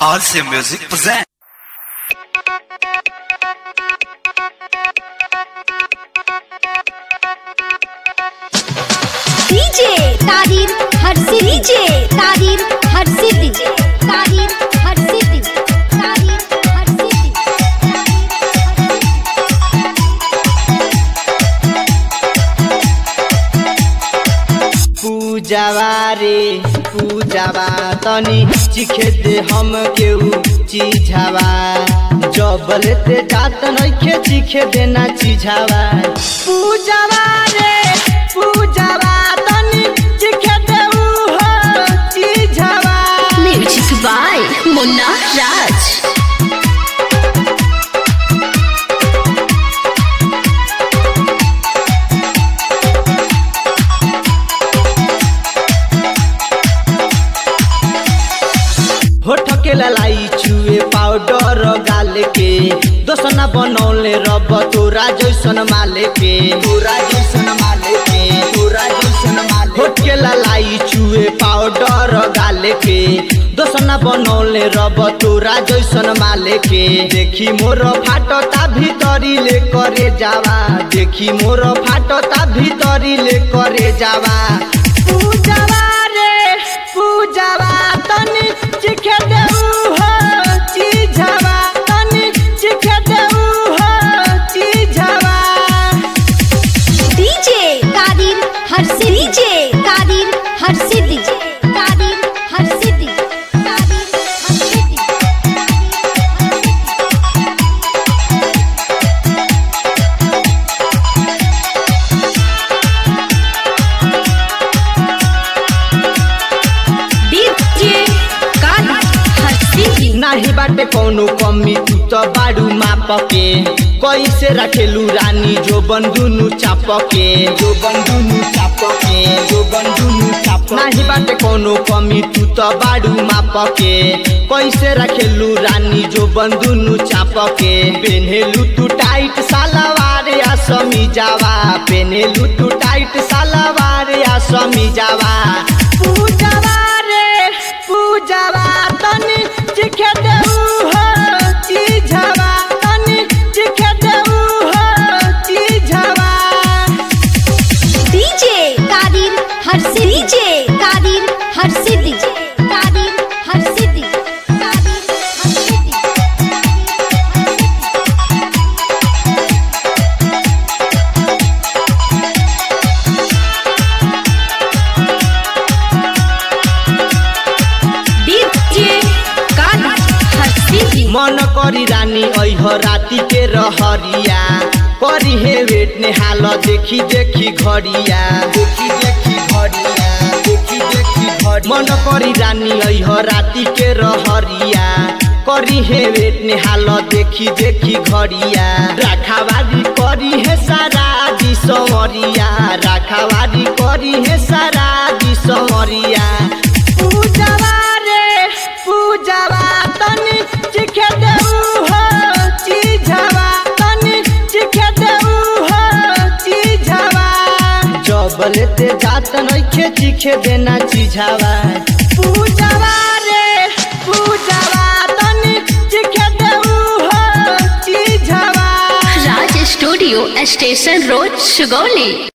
RC Music present. DJ तारीर हर से डीजे तारीर हर से डीजे तारीर हर से डीजे तारीर हर से पूजावा रे पूजावा तनी चिखे दे हम केहू चिझावा जबल ते जात नइखे चिखे देना चिझावा पूजावा रे पूजावा तनी चिखे दे हो चिझावा म्यूजिक बाय मुन्ना राज होठ के ललाई चुए पाउडर गाल के दोसना बनौले रब तोरा जैसन माले के तोरा जैसन माले के तोरा जैसन माले होठ के ललाई चुए पाउडर गाल के दोसना बनौले रब तोरा जैसन माले के देखी मोर फाटता भीतरी ले करे जावा देखी मोर फाटता भीतरी ले करे जावा पूजावा रे पूजावा तनी चिखे देऊ हो चिझावा तनी चिखे देऊ हो चिझावा डीजे तारीर हर से डीजे तारीर हर से डीजे तारीर हर से डीजे तारीर हर से डीजे डीजे कान हंसी नाही बाटे कौनो कमी तू तो बाड़ू माप के कैसे रखेलू रानी जो बंधुनु चाप के जो बंधुनु चाप के जो बंधुनु चाप नाही बाटे कौनो कमी तू तो बाड़ू माप के कैसे रखेलू रानी जो बंधुनु चाप के पेन्हेलू तू टाइट सालवार या समी जावा पेन्हेलू तू टाइट सालवार या समी जावा पूजावा रे पूजावा तनी चिखे देऊ हो चिझावा तनी चिखे देऊ हो चिझावा डीजे तारीर हर से डीजे तारीर हर से डीजे तारीर हर से डीजे तारीर हर से डीजे डीजे कान हंसी मन करी रानी ऐह राती के रहरिया करी हे वेट ने हाल देखी देखी घड़िया देखी देखी घड़िया देखी देखी घड़िया मन करी रानी ऐह राती के रहरिया करी हे वेट ने हाल देखी देखी घड़िया राखावारी करी हे सारा दी समरिया राखावारी करी हे सारा दी समरिया पूजावा रे पूजावा तनी चिखे देऊ हो चिझावा तनी चिखे देऊ हो चिझावा जबल ते जात नइखे चिखे देना चिझावा पूजावा रे पूजावा तनी चिखे देऊ हो चिझावा Raj studio station road Sugauli